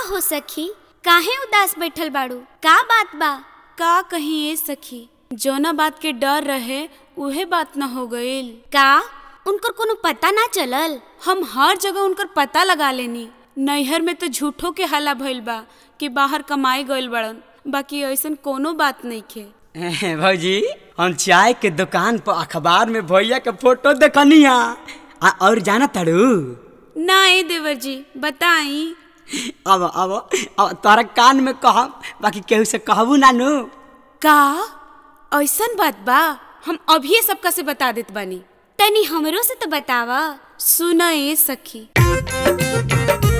हो सखी काहे उदास बैठल बाड़ू का बात बा का कहीं ए सखी जौना बात के डर रहे उहे बात न हो गईल का उनकर कोनो पता ना चलल हम हर जगह उनकर पता लगा लेनी नैहर में तो झूठो के हल्ला भइल बा कि बाहर कमाई गइल बड़न बाकी ऐसन कोनो बात नहीं खे भौजी हम चाय के दुकान पर अखबार में भैया के फोटो देखनी आ आ, और जाना तड़ू ना ए देवर जी बताई अब अब अब तोरा कान में कह बाकी केहू से कहबू ना नु का ऐसन बात बा हम अभी सबका से बता देत बानी तनी हमरो से तो बतावा सुन ए सखी